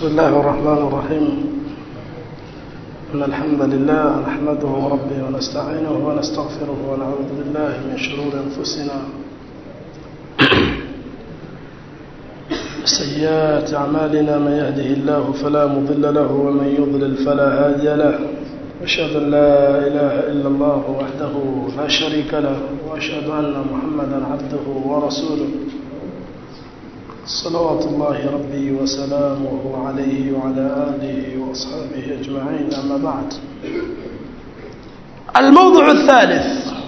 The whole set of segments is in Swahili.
بسم الله الرحمن الرحيم إن الحمد لله نحمده ربي ونستعينه ونستغفره ونعوذ بالله من شرور أنفسنا سيئات أعمالنا من يهده الله فلا مضل له ومن يضلل فلا هادي له أشهد أن لا إله إلا الله وحده لا شريك له وأشهد أن محمدا عبده ورسوله صلوات الله ربي وسلامه عليه وعلى آله وأصحابه أجمعين أما بعد الموضوع الثالث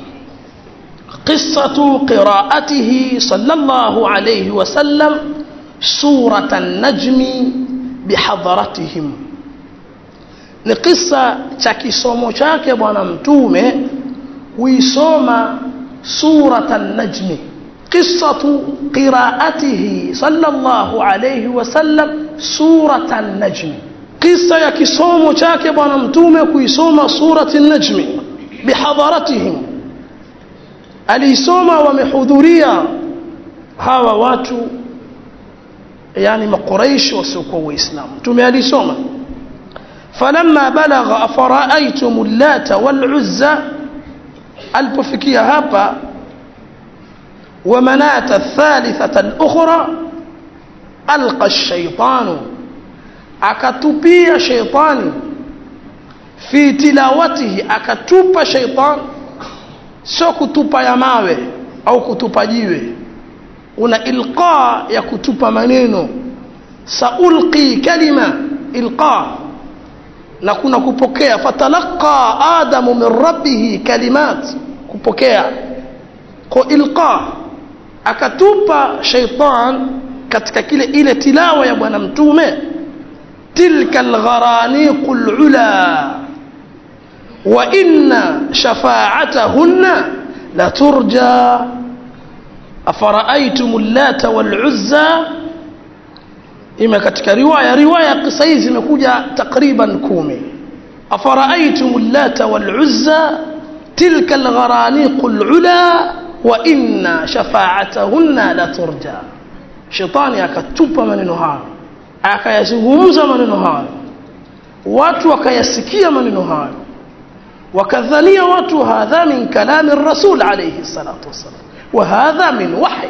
قصة قراءته صلى الله عليه وسلم سورة النجم بحضرتهم ni kisa cha kisomo chake bwana mtume kuisoma surata najmi qisatu qiraatihi sallallahu alayhi wasallam surata najmi kisa ya kisomo chake bwana mtume kuisoma surati najmi bihadharatihim aliisoma wamehudhuria hawa watu yani makuraish wasiokuwa waislamu mtume alisoma فلما بلغ أفرأيتم اللات والعزى alipofikia hapa ومناة الثالثة الأخرى ألقى الشيطان akatupia sheitani fi tilawatihi akatupa sheitan sio kutupa ya mawe au kutupa jiwe una ilqa ya kutupa maneno saulqi kalima ilqa na kuna kupokea fatalaqa adamu min rabbihi kalimat kupokea kwa ilqa akatupa shaitan katika kile ile tilawa ya bwana mtume tilka algharaniq alula wa inna shafa'atahunna la turja afara'aytum allata wal'uzza ima katika riwaya riwaya kisa hizi zimekuja takriban kumi afara'aytum allata wal'uzza tilka algharaniq alula wa inna shafa'atahunna la turja shetani akatupa maneno hayo akayazungumza maneno hayo watu wakayasikia maneno hayo wakadhania watu hadha min kalami rasul alayhi salatu wassalam wa hadha min wahy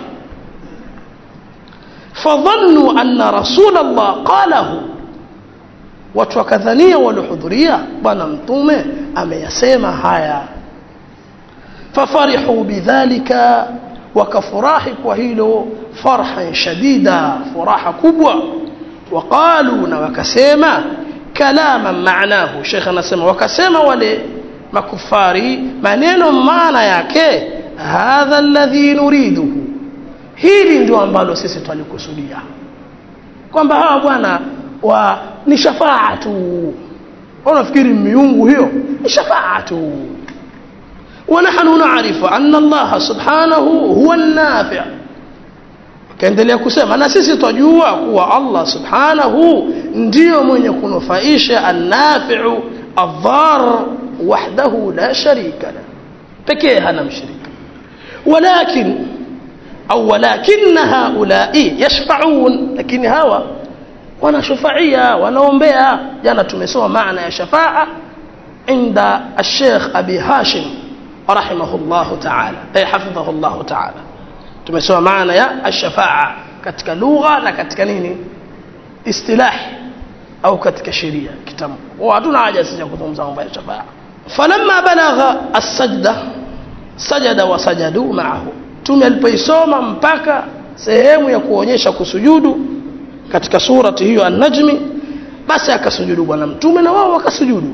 فظنوا أن رسول الله قاله watu wakadhania waliohudhuria bwana mtume ameyasema haya fafarihu bidhalika wakafurahi kwa hilo farhan shadida furaha kubwa waqalu na wakasema kalama maanahu shekh anasema wakasema wale makufari maneno maana yake hadha alladhi nuriduhu hili ndio ambalo sisi twalikusudia kwamba hawa bwana wa ni shafaa tu unafikiri miungu hiyo ni shafaa tu ونحن نعرف أن الله سبحانه هو النافع kaendelea kusema na sisi twajua kuwa Allah subhanahu ndiyo mwenye kunufaisha annafiu adhar wahdahu la sharika la pekee hana mshirika walakin au walakinna haulai yashfaun lakini hawa wanashufaia wanaombea jana tumesoma maana ya shafaa inda الشيخ أبي هاشم رحمه الله تعالى أي حفظه الله تعالى tumesoma maana ya الشفاعة katika lugha na katika nini istilah au katika sheria kitabu hatuna haja sisi kuzungumza mambo ya shafaa falamma balagha as-sajda sajada wa sajadu ma'ahu mtume alipoisoma mpaka sehemu ya kuonyesha kusujudu katika surati hiyo an-najmi basi akasujudu bwana mtume na wao wakasujudu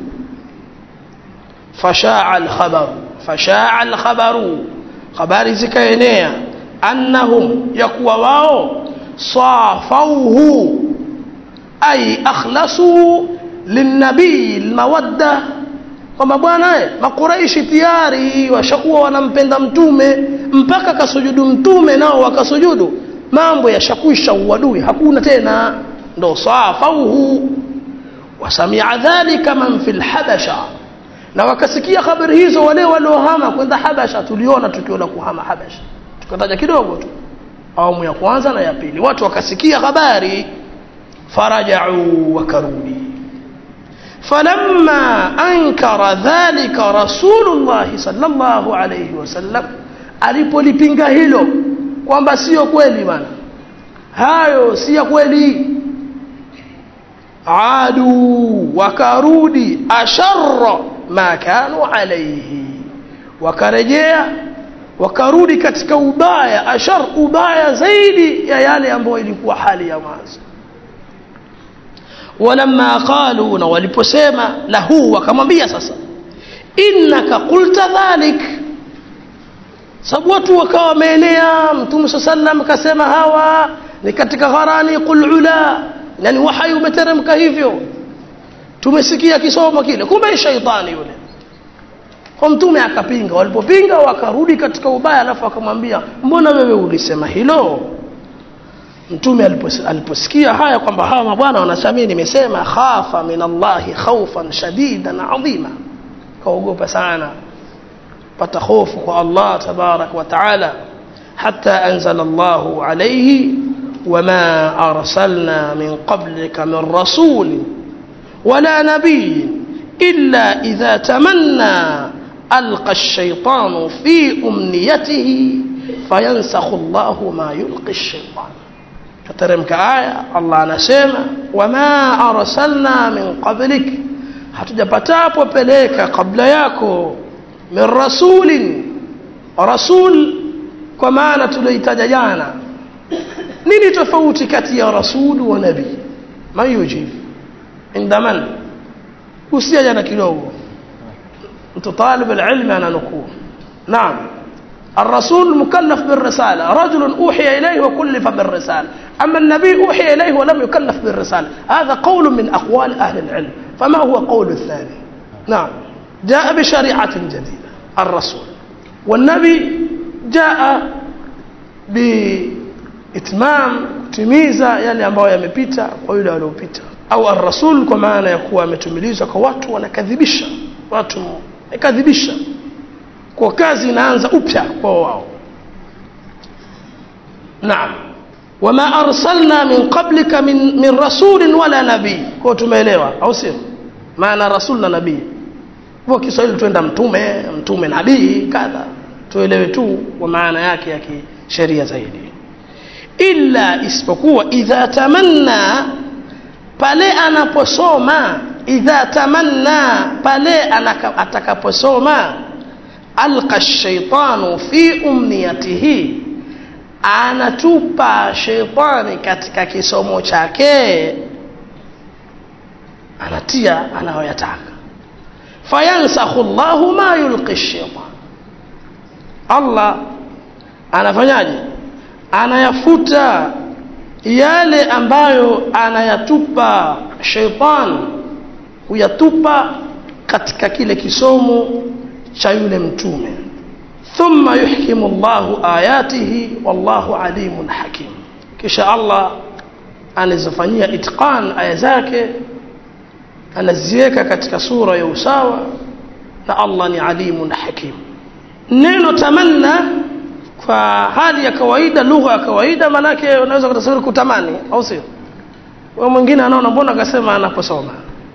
fashaa al-khabar fashaa al-khabaru habari zikaenea annahum yakuwa wao safauhu ay akhlasu linnabii almawadda kwamba bwana makuraishi tayari washakuwa wanampenda mtume mpaka kasujudu mtume nao wakasujudu mambo yashakwisha uadui hakuna tena ndo safauhu wasamia dhalika man fi lhabasha na wakasikia habari hizo wale waliohama kwenda habasha tuliona tukio la kuhama habasha tukataja kidogo tu awamu ya kwanza na ya pili watu wakasikia habari farajau wakarudi falamma ankara dhalika rasulullahi sallallahu alayhi wasallam alipolipinga hilo kwamba sio kweli bana hayo si ya kweli adu wakarudi asharra ma kanu alayhi wakarejea wakarudi katika ubaya ashar ubaya zaidi ya yale ambayo ilikuwa hali ya mwanzo walamma qalu na waliposema lahu wakamwambia sasa innaka qulta dhalik sababu watu wakawa wameenea mtume saa sallam akasema hawa ni katika gharani qul ula yani wahai umeteremka hivyo tumesikia kisomo kile kumbe shaitani yule kwa mtume akapinga walipopinga wakarudi katika ubaya alafu akamwambia mbona wewe ulisema hilo mtume alipos, aliposikia haya kwamba hawa mabwana wanasamii nimesema khafa min allahi khaufan shadidan adhima kaogopa sana pata hofu kwa allah tabarak wa taala hata anzala llahu alaihi wama arsalna min qablika min rasulin wala nabiyin illa idha tamanna alqa الشيطان في أمنيته فينسخ الله ما يلقي الشيطان kateremka aya allah anasema wama arsalna min qablik hatujapatapo peleka kabla yako min rasulin rasul kwa maana tulioitaja jana nini tofauti kati ya rasul wa nabii man yujib inda man usia jana kidogo mtu talib alilmi ananukuu naam الرسول مكلف بالرسالة رجل أوحي إليه وكلف بالرسالة أما النبي أوحي إليه ولم يكلف بالرسالة هذا قول من أقوال أهل العلم فما هو قول الثاني نعم جاء بشريعة جديدة الرسول والنبي جاء بإتمام تميزة يلي ambao yamepita kwa yule waliopita au الرسول kwa maana ya kuwa ametumilizwa kwa watu wanakadhibisha watu wakadhibisha kwa kazi inaanza upya kwa wao naam wama arsalna min qablika min, min rasulin wala nabii kwa tumeelewa au sio maana rasul na nabii kwa Kiswahili tuenda mtume mtume nabii kadha tuelewe tu kwa maana yake ya kisheria zaidi illa isipokuwa idha tamanna pale anaposoma idha tamanna pale atakaposoma alqa shaitanu fi umniyatihi anatupa sheitani katika kisomo chake anatia anayoyataka fayansakhu llahu ma yulqi shaitan allah anafanyaje anayafuta yale ambayo anayatupa sheitan huyatupa katika kile kisomo cha yule mtume thumma yuhkimu llahu ayatihi wallahu alimun hakim kisha allah anazifanyia itqan aya zake anaziweka katika sura ya usawa na allah ni alimun hakim neno tamanna kwa hali ya kawaida lugha ya kawaida maanake unaweza kutasawiri kutamani au sio mwingine anaona mbona akasema anaposoma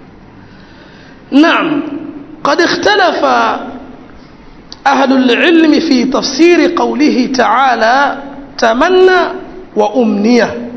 naam قد اختلف أهل العلم في تفسير قوله تعالى تمنى وأمنية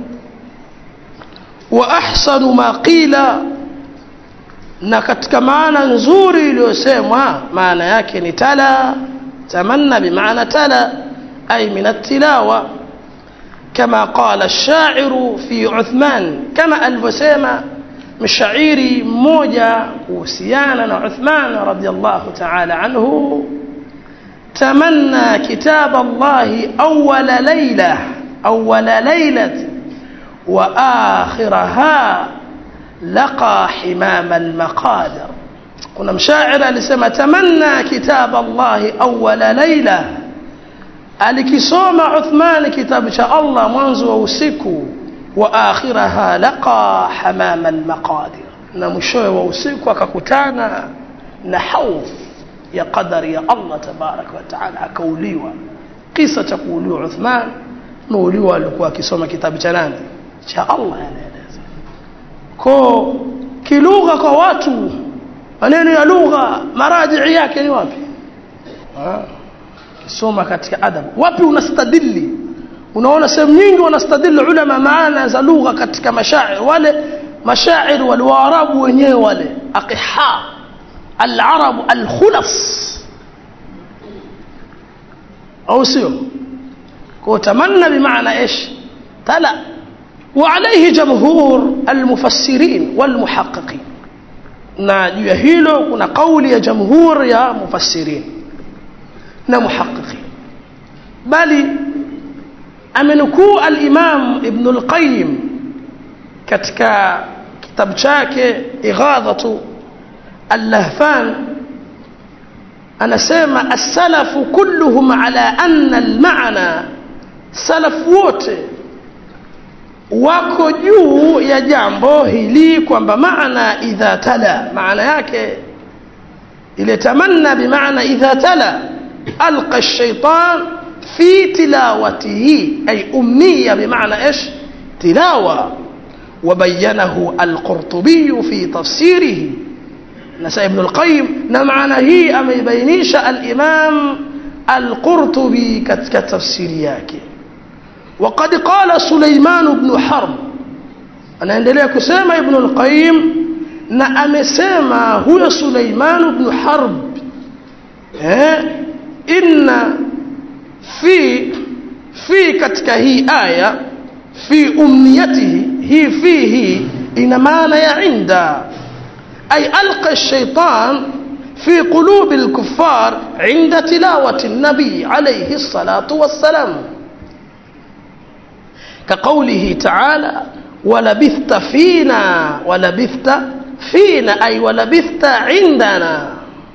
وأحسن ما قيل na katika maana nzuri iliyosemwa maana yake ni tala tamanna bimaana tala ay min attilawa kama qala ash-sha'iru fi Uthman kama alivyosema mshairi mmoja kuhusiana na Uthman radiyallahu ta'ala anhu tamanna kitab Allah awwala layla awwala laylati wa akhiraha laqa himam al-maqadir kuna mshairi alisema tamanna kitab Allah awwala layla alikisoma Uthman kitabu cha Allah mwanzo wa usiku wa akhiraha laqa hamam almaqadir na mwishowe wa usiku akakutana na hauf ya qadari ya Allah tabaraka wa taala akauliwa kisa cha kuuliwa Uthman muuliwa alikuwa akisoma kitabu cha nani cha Allah yanaeleza ko kilugha kwa watu maneno ya lugha marajii yake ni wapi kisoma katika adabu wapi unastadili unaona sehemu nyingi wanastadili ulama maana za lugha katika mashair wale mashair wale waarabu wenyewe wale aqiha alarabu alkhulas au sio وتمنى بمعنى ايش تلا وعليه جمهور المفسرين والمحققين na juu ya hilo kuna kauli ya jamhur ya mufassirin na muhaqiqin bali amenukuu al-Imam Ibn al-Qayyim katika kitabu chake Ighadhatu al-Lahfan anasema as-salafu kulluhum ala anna al-ma'na salaf wote wako juu ya jambo hili kwamba maana idha tala maana yake ile tamanna bimaana idha tala alqa ash-shaytan fi tilawatihi ay umniya bimaana ايش tilawa وبينه القرطبي في تفسيره نسى ابن القيم نمعنا هي أم يبينيش الإمام القرطبي كتفسير yake وقد قال سليمان بن حرب anaendelea kusema ibn al-qayyim na amesema huyo Suleiman ibn Harb eh inna fi fi katika hii aya fi umniyatihi hii fihi ina maana ya inda ay alqa ash-shaytan في قلوب الكفار عند تلاوة النبي عليه الصلاة والسلام كقوله تعالى ولبثت فينا ولبثت فينا أي ولبثت عندنا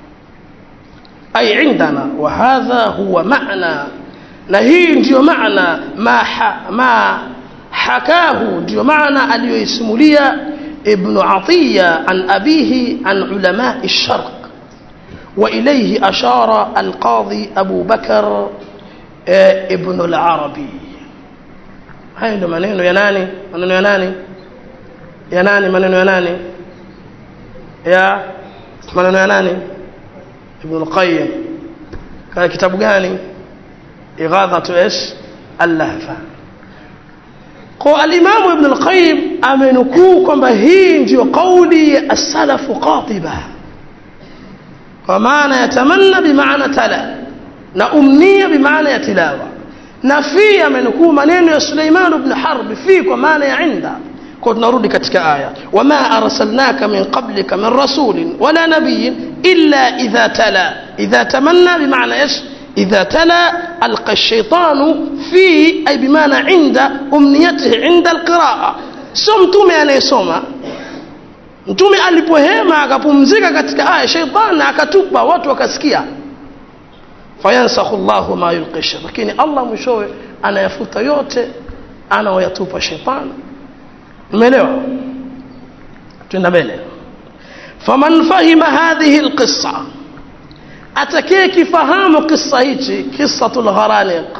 أي عندنا وهذا هو معنى نهي ndio معنى ما ما حكاه ndio معنى aliyoisimulia ابن عطية عن أبيه عن علماء الشرق وإليه أشار القاضي أبو بكر ابن العربي haya ndio maneno ya nani maneno ya nani ya nani maneno ya nani ya maneno ya nani ibn al-qayyim kana kitabu gani ighadhatu ish al-lahfa kwa al-imam ibn al-qayyim amenukuu kwamba hii ndio kauli ya as-salafu qatiba kwa maana yatamanna bimaana tala na umnia bimaana ya tilawa na fi amenukuu maneno ya Suleiman ibn Harb fi kwa maana ya inda kwa tunarudi katika aya wama arsalnaka min qablika min rasulin wala nabiyyin illa idha tala idha tamanna bimaana ايش إذا تلا ألقى الشيطان في أي بمعنى عند أمنيته عند القراءة sio mtume anayesoma mtume alipohema akapumzika katika aya sheitani akatupa watu wakasikia fayansakhu llahu ma yulqisha lakini allah mwishowe anayafuta yote anaoyatupa shetani umeelewa twenda mbele faman fahima hadhihi lqissa atakaye kifahamu kisa hichi qissatu lgharaniq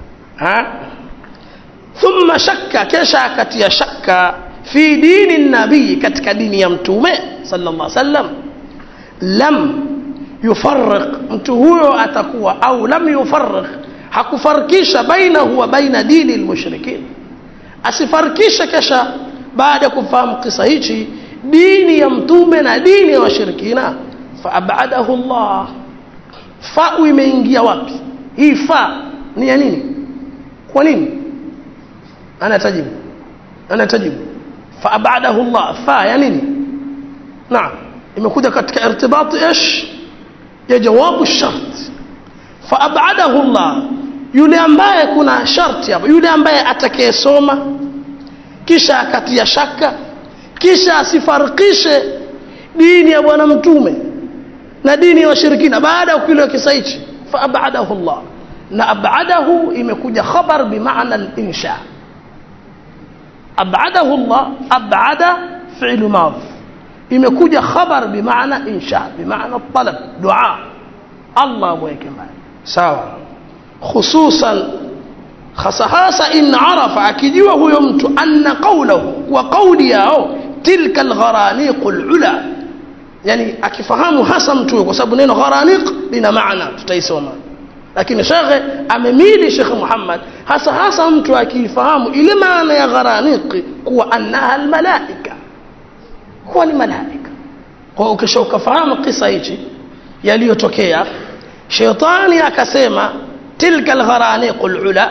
thumma shakka kesha akatia shakka fi dini nabii katika dini ya mtume sallallahu alaihi wasallam lam yufarriq mtu huyo atakuwa au lam yufarriq hakufarikisha bainahu wa baina dini almushrikin asifarikishe kesha baada ya kufahamu kisa hichi dini ya mtume na dini ya washirikina fa abadahu Allah fa imeingia wapi hii fa ni ya nini kwa nini ana tajibu ana tajibu fa abadahu Allah fa ya nini naam imekuja katika irtibati ish ya jawabu shart fa abadahu Allah yule ambaye kuna sharti hapo yule ambaye atakayesoma kisha akatia shaka kisha asifarikishe dini ya bwana mtume na dini ya washirikina baada ya kile kisa hichi fa abadahu Allah na abadahu imekuja khabar bimaana al-insha abadahu Allah abada fi'l madhi imekuja khabar bimaana insha bimaana talab dua Allah mweke mbali sawa khususan hasa hasa in arafa akijua huyo mtu anna qawluhu wa qawli yao tilka algharaniqu alula yani akifahamu hasa mtu kwa sababu neno gharaniq lina maana tutaisoma lakini shekhe amemili shekhe Muhammad hasa hasa mtu akifahamu ile maana ya gharaniq kuwa annaha almalaika huwa ni malaika kwa ukisha ukafahamu kisa hichi yaliyotokea shetani akasema tilka algharaniq alula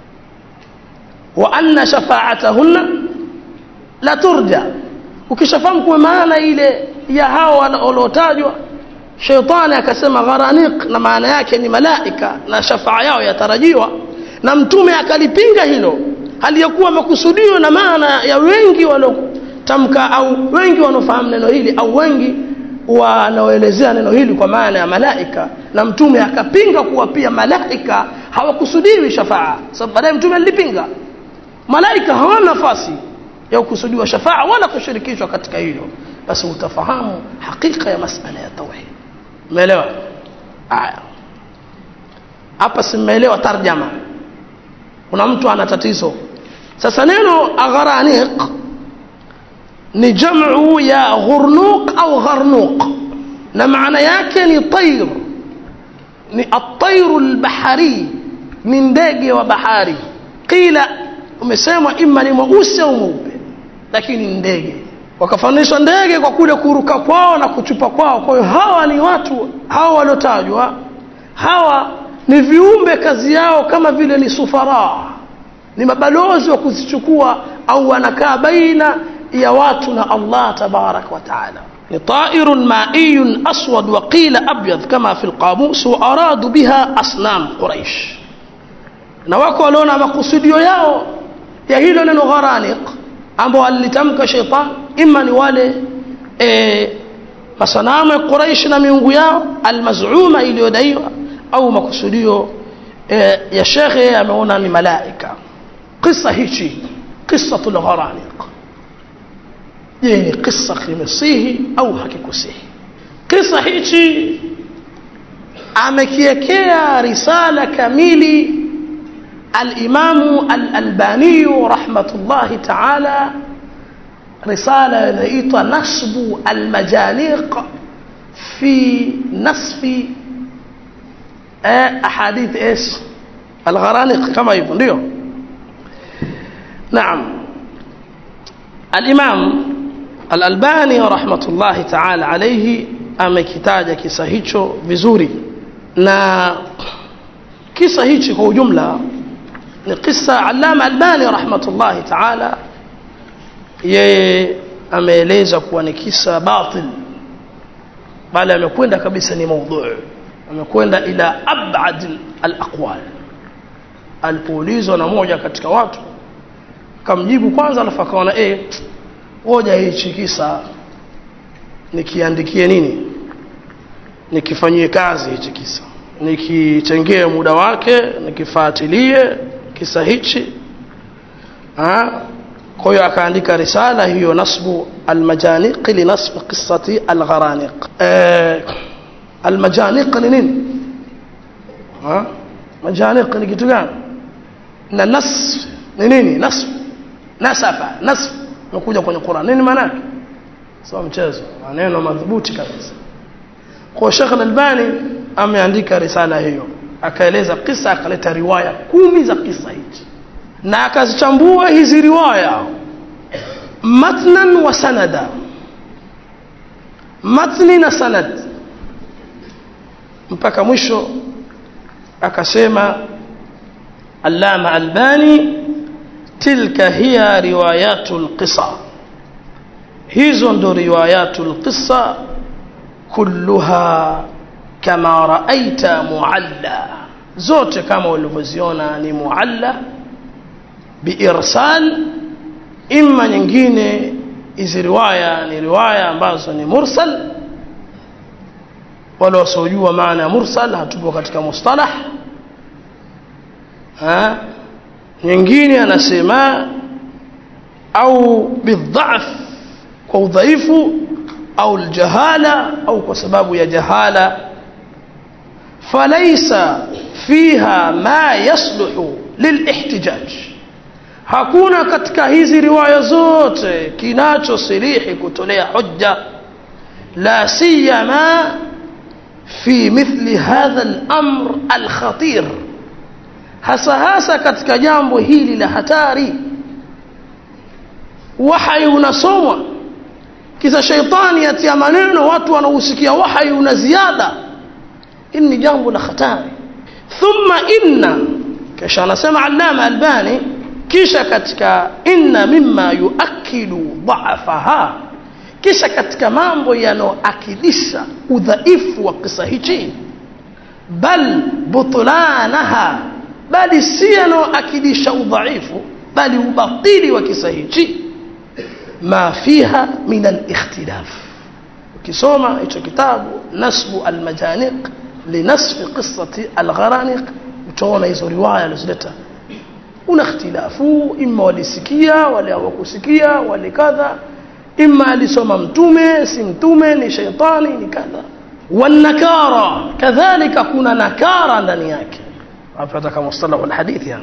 wa anna shafa'atahunna la turja ukishafahamu kwa maana ile ya hao waliotajwa shetani akasema gharaniq na maana yake ni malaika na shafaa yao yatarajiwa na mtume akalipinga hilo hali ya kuwa makusudio na maana ya wengi waliotamka au wengi wanaofahamu neno hili au wengi wanaoelezea neno hili kwa maana ya malaika na mtume akapinga kuwa pia malaika hawakusudiwi shafaa sababu baadaye mtume alipinga malaika hawana nafasi ya kukusudiwa shafaa wala kushirikishwa katika hilo basi utafahamu hakika ya masala ya tauhid umeelewa haya hapa simeelewa tarjama kuna mtu ana tatizo sasa neno agharaniq ni jamu ya ghurnuq au gharnuq na maana yake ni tayr ni at-tayr al-bahari ni ndege wa bahari qila umesemwa imma ni mweusi au mweupe lakini ndege wakafanishwa ndege kwa kule kuruka kwao na kuchupa kwao kwa hiyo hawa ni watu hawa waliotajwa hawa ni viumbe kazi yao kama vile ni sufara ni mabalozi wa kuzichukua au wanakaa baina ya watu na Allah tabarak wa taala ni ta'irun ma'iyun aswad wa qila abyad kama fi alqamus wa aradu biha asnam quraish na wako waliona makusudio yao ya hilo neno gharaniq ambao alitamka shaitan imma ni wale e, masanamu ya Quraish na miungu yao almazuma iliyodaiwa au makusudio e, ya shekhe ameona ni malaika kisa hichi qisatul gharaniq je ni kisa kimesihi au hakikusihi kisa hichi amekiekea risala kamili الإمام الألباني رحمة الله تعالى رسالة لقيتها نصب المجانيق في نصف أحاديث إيش الغرانيق كما يقول نعم الإمام الألباني رحمة الله تعالى عليه amekitaja kisa hicho vizuri na kisa hichi kwa ujumla ni kisa Allama Albani rahmatullahi ta'ala yeye ameeleza kuwa ni kisa batil bali amekwenda kabisa ni maudhu amekwenda ila abad al-aqwal alipoulizwa na moja katika watu kamjibu kwanza alafu akaona eh ngoja hichi kisa nikiandikie nini nikifanyie kazi hichi kisa nikitengee muda wake nikifuatilie kisa hichi kwa hiyo akaandika risala hiyo nasbu almajaniq li nasb qissati algharaniq almajaniq ni nini majaniq ni kitu gani na nasb ni nini nasb nasafa nasb nakuja kwenye Qur'an nini maana yake sio mchezo maneno madhubuti kabisa kwa Sheikh Al-Albani ameandika risala hiyo akaeleza kisa akaleta riwaya kumi za kisa hichi na akazichambua hizi riwaya matnan wa sanada matni na sanad mpaka mwisho akasema allama albani tilka hiya riwayatul qisa hizo ndo riwayatul qisa kulluha kama raaita mualla zote kama ulivyoziona ni mualla biirsal imma nyingine hizi riwaya ni riwaya ambazo ni mursal wala wasiojua maana ya mursal hatupo katika mustalah ha nyingine anasema au bidhaf kwa udhaifu au aljahala au kwa sababu ya jahala فليس فيها ما يصلح للاحتجاج hakuna katika hizi riwaya zote kinachosilihi kutolea hujja la siyama fi mithli hadha al-amr al-khatir hasa hasa katika jambo hili la hatari wahai unasomwa kisa shaitani yatia maneno watu wanahusikia wahai una ziada hili ni jambo la hatari thumma inna kisha anasema allama albani kisha katika inna mimma yuakidu dhaafaha kisha katika mambo yanayoakidisha udhaifu wa kisa hichi bal butlanaha bali si yanayoakidisha udhaifu bali ubatili wa kisa hichi ma fiha min alikhtilaf ukisoma hicho kitabu nasbu almajaniq linasfi qissati algharaniq utaona hizo riwaya alizoleta una ikhtilafu imma walisikia wale hawakusikia wale kadha imma alisoma mtume si mtume ni shaitani ni kadha wanakara kadhalika kuna nakara ndani yake hapa kama mustalah alhadith yani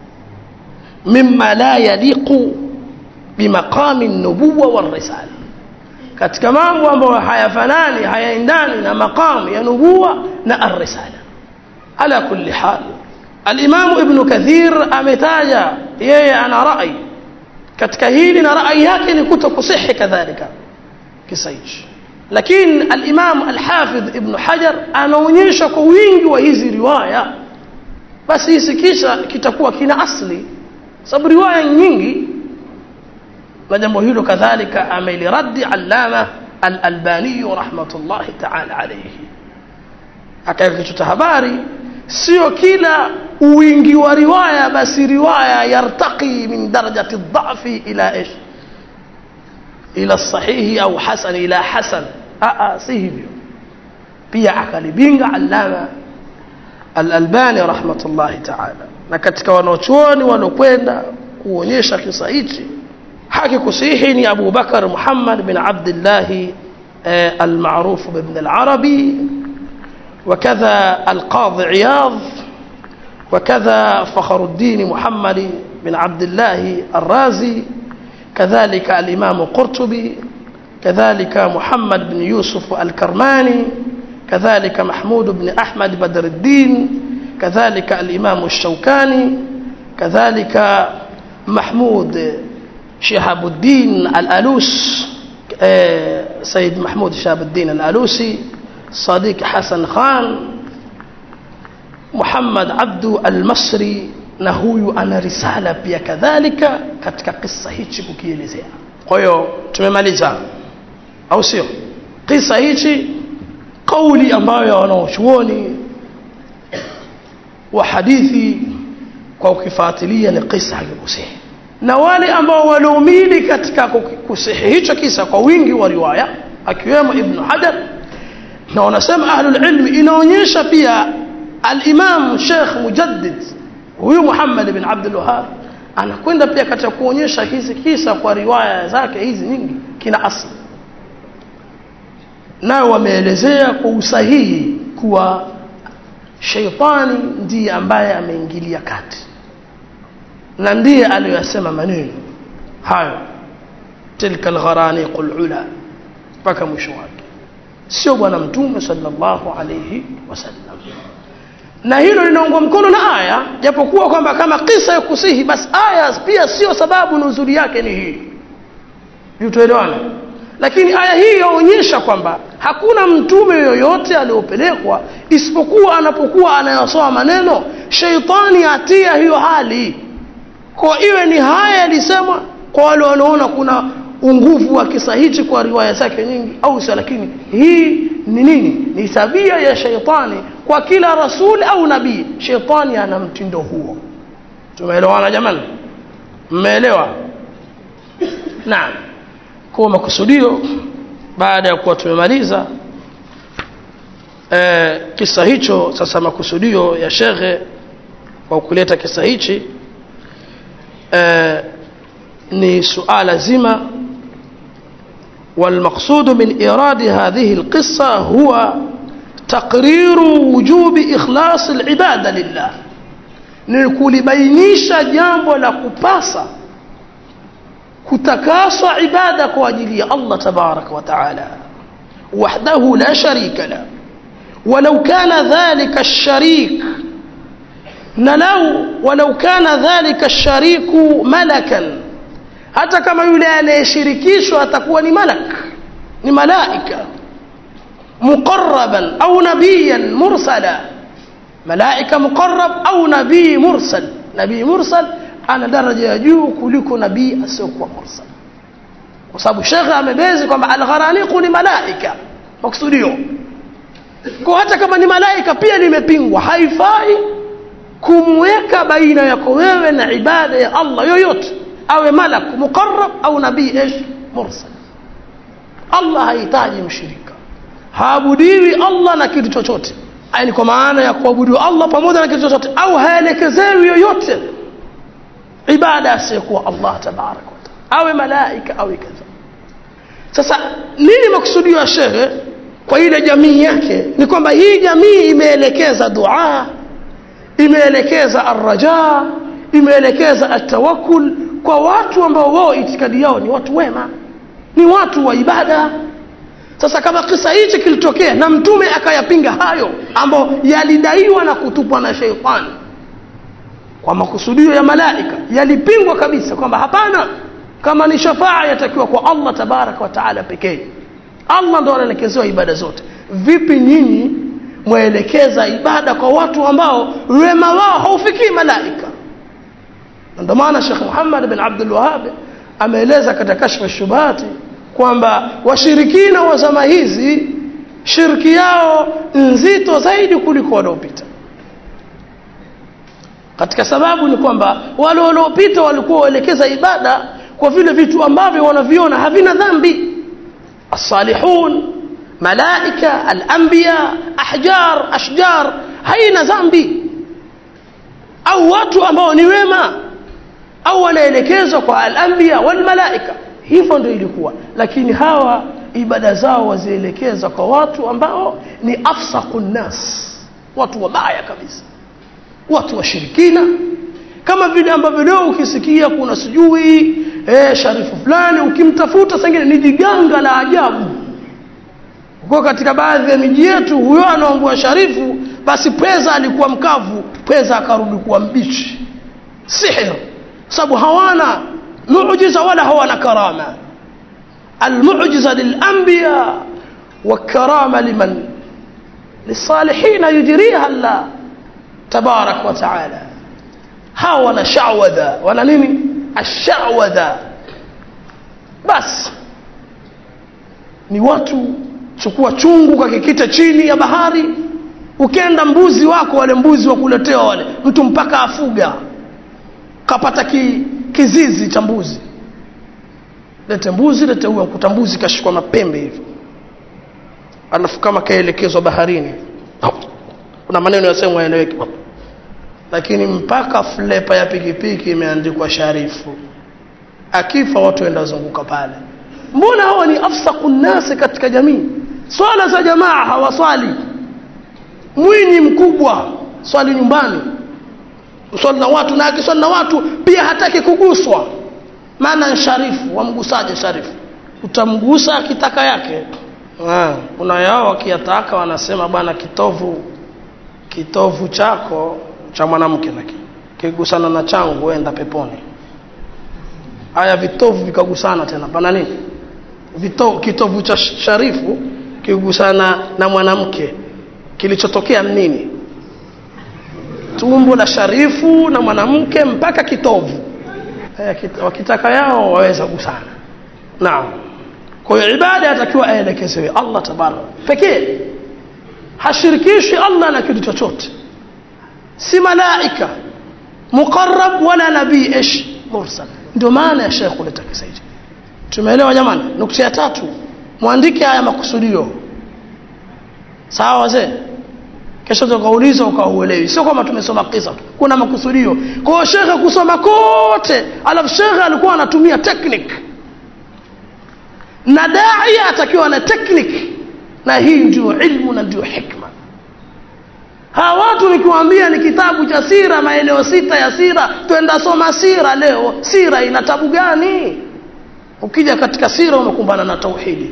mimma la yaliqu bimaqami an-nubuwwa war-risala katika mambo ambayo hayafanani hayaendani na maqamu ya nubuwa na ar-risala ala kulli hal al-imam ibn kathir ametaja yeye ana rai katika hili na rai yake ni kutokusihi kadhalika kisa hichi lakini al-imam al-hafidh ibn hajar anaonyesha kwa wingi wa hizi riwaya basi hisi kisha kitakuwa kina asli sababu riwaya nyingi na jambo hilo kadhalika ameliradi allama al-albani rahmatullahi ta'ala alayhi akaweka kichwa cha habari sio kila wingi wa riwaya basi riwaya yartaqi min darajati dhafi ila ish ila sahihi au hasan ila hasan a si hivyo pia akalibinga allama al-albani rahmatullahi ta'ala na katika wanaochuoni walokwenda kuonyesha kisa hichi haki kusihi ni Abu Bakar Muhammad bin Abdullah المعروف بابن العربي وكذا القاضي عياض وكذا فخر الدين محمد بن عبد الله الرازي كذلك الإمام قرطبي كذلك محمد بن يوسف الكرماني كذلك محمود بن أحمد بدر الدين كذلك الإمام الشوكاني كذلك محمود شهاب الدين الألوس سيد محمود شهاب الدين الألوسي صديق حسن خان محمد عبد المصري na huyu ana risala pia kadhalika katika kisa hichi kukielezea kwa hiyo tumemaliza au sio kisa hichi kauli ambayo wanaochuoni wa hadithi kwa ukifuatilia ni kisa hakikusihi na wale ambao waliumili katika kusihi hicho kisa kwa wingi wa riwaya akiwemo ibn hajar na wanasema ahlul ilmi inaonyesha pia al-imam Sheikh Mujaddid huyu Muhammad ibn Abdul Wahhab anakwenda pia katika kuonyesha hizi kisa kwa riwaya zake hizi nyingi kina asli nao wameelezea kwa usahihi kuwa sheitani ndiye ambaye ameingilia kati na ndiye aliyosema maneno hayo tilka algharaniqul ula mpaka mwisho wake sio bwana mtume sallallahu alayhi wasallam na hilo linaungwa mkono na aya japokuwa kwamba kama kisa ya kusihi basi aya pia sio sababu nuzuli yake ni hii tuelewane lakini aya hii yaonyesha kwamba hakuna mtume yoyote aliyopelekwa isipokuwa anapokuwa anayasoma maneno sheitani atia hiyo hali kwa iwe ni haya yalisemwa kwa wale wanaona kuna unguvu wa kisa hichi kwa riwaya zake nyingi au sio lakini hii ni nini ni tabia ya sheitani kwa kila rasuli au nabii sheitani ana mtindo huo tumeelewana jamani mmeelewa naam kwa makusudio baada ya kuwa tumemaliza e, kisa hicho sasa makusudio ya shekhe kwa kuleta kisa hichi e, ni suala zima والمقصود من إيراد هذه القصة هو تقرير وجوب إخلاص العبادة لله ni kulibainisha jambo la kupasa kutakaswa ibada kwa ajili ya Allah tabaraka wa taala wahdahu la sharika la ولو كان ذلك الشريك نلو ولو كان ذلك الشريك ملكا hata kama yule anayeshirikishwa atakuwa ni malak ni malaika muqarraban au nabiyan mursala malaika muqarrab au nabii mursal nabii mursal ana daraja ya juu kuliko nabii asiyokuwa mursal kwa sababu shekhe amebezi kwamba algharaniqu ni malaika maksudio kwa hata kama ni malaika pia limepingwa haifai kumweka baina yako wewe na ibada ya Allah yoyote awe malak muqarrab au nabii ish mursal Allah hahitaji mshirika haabudiwi Allah na kitu chochote yani kwa maana ya kuabudiwa Allah pamoja na kitu chochote au haelekezewi yoyote ibada asiyekuwa Allah tabaraka wa taala awe malaika awe kadha sasa nini maksudio ya shehe kwa ile jamii yake ni kwamba hii jamii imeelekeza dua imeelekeza arraja imeelekeza atawakkul kwa watu ambao wao itikadi yao ni watu wema ni watu wa ibada sasa kama kisa hichi kilitokea na mtume akayapinga hayo ambayo yalidaiwa na kutupwa na sheitani kwa makusudio ya malaika yalipingwa kabisa kwamba hapana kama ni shafaa yatakiwa kwa Allah tabaraka wa taala pekee Allah ndo anaelekezewa ibada zote vipi nyinyi mwaelekeza ibada kwa watu ambao wema wao haufikii malaika ndio maana Sheikh Muhammad bin Abdul Wahhab ameeleza katika kashfa shubati kwamba washirikina wa zama hizi shirki yao nzito zaidi kuliko waliopita katika sababu ni kwamba wale waliopita walikuwa waelekeza ibada kwa vile vitu ambavyo wanaviona havina dhambi الصالحون ملائكة الأنبياء أحجار أشجار haina dhambi au watu ambao ni wema au wanaelekezwa kwa al-anbiya wal malaika hivyo ndio ilikuwa lakini hawa ibada zao wazielekeza kwa watu ambao ni afsaqun nas watu wabaya kabisa watu washirikina kama vile ambavyo leo ukisikia kuna sijui eh, sharifu fulani ukimtafuta sengine ni jiganga la ajabu kwa katika baadhi ya miji yetu huyo anaombwa sharifu basi pweza alikuwa mkavu pweza akarudi kuwa mbichi sihir sababu hawana muujiza wala hawana karama المعجزة للأنبياء والكرامة لمن للصالحين يجريها الله تبارك وتعالى ها ولا شعوذة ولا نيني الشعوذة بس ni watu chukua chungu kakikita chini ya bahari ukenda mbuzi wako wale mbuzi wa kuletewa wale mtu mpaka afuga kapata ki, kizizi cha mbuzi lete mbuzi lete huyo mkuta mbuzi kashikwa mapembe hivyo alafu kama kaelekezwa baharini kuna maneno yasemwa yaeleweki lakini mpaka flepa ya pikipiki imeandikwa sharifu akifa watu enda zunguka pale mbona hawa ni afsaku nnasi katika jamii swala za jamaa hawaswali mwinyi mkubwa swali nyumbani swali na watu na akiswali na watu pia hataki kuguswa maana sharifu wamgusaje sharifu utamgusa akitaka yake ah, kuna yao wakiyataka wanasema bwana kitovu kitovu chako cha mwanamke lakini kigusana na changu enda peponi haya vitovu vikagusana tena pana nini Vito, kitovu cha sharifu kigusana na mwanamke kilichotokea nini tumbo la sharifu na mwanamke mpaka kitovu eh, wakitaka yao waweza gusana naam kwa hiyo ibada yatakiwa aelekezewe Allah tabaraka pekee hashirikishi Allah na kitu chochote si malaika muqarrab wala nabii ish mursal ndio maana ya Sheikh kuleta kisa hicho tumeelewa jamani nukta ya tatu mwandike haya makusudio sawa wazee kesho tukauliza ukauelewi sio kama tumesoma kisa tu kuna makusudio kwa hiyo shekhe kusoma kote alafu shekhe alikuwa anatumia technique na daia atakiwa na technique na hii ndio ilmu na ndio hikma hawa watu nikiwaambia ni kitabu cha sira maeneo sita ya sira twenda soma sira leo sira ina tabu gani ukija katika sira umekumbana na tauhidi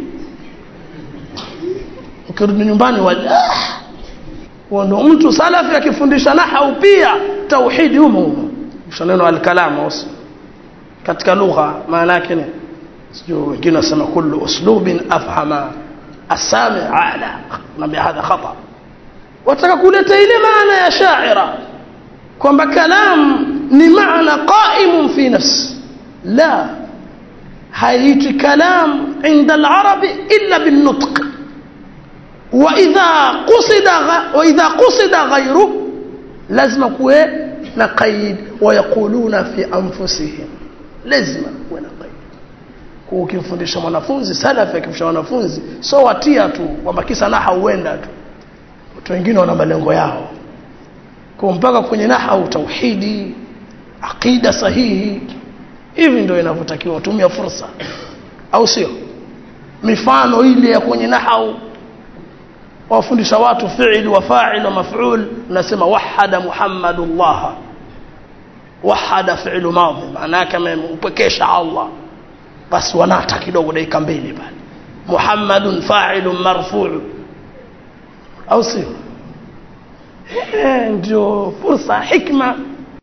ukirudi nyumbani wa ah, ndo mtu salafi akifundisha nahau pia tauhidi humo humo neno alkalam katika lugha maana yake ni sijui wengine wasema kullu uslubin afhama asami ala naambia hadha khata wataka kuleta ile maana ya shaira kwamba kalam ni maana qaimun fi nafsi la haiti kalam inda alarabi illa bilnutq واذا قصد واذا قصد غيره لازم kuwe na qaid ويقولون في انفسهم lazima kuwe na qaid kwa ukimfundisha mwanafunzi salafi akimfundisha mwanafunzi so watia tu kwamba kisa naha huenda tu watu wengine wana malengo yao kwa mpaka kwenye naha tauhidi aqida sahihi hivi ndio inavyotakiwa tumia fursa au sio mifano ile ya kwenye nahau wafundisha watu fi'il wa fa'il wa maf'ul unasema wahada muhammadullah wahada fi'il madhi maana yake amempekesha Allah basi wanata kidogo dakika mbili pale muhammadun fa'ilun marfu' au sio ndio fursa hikma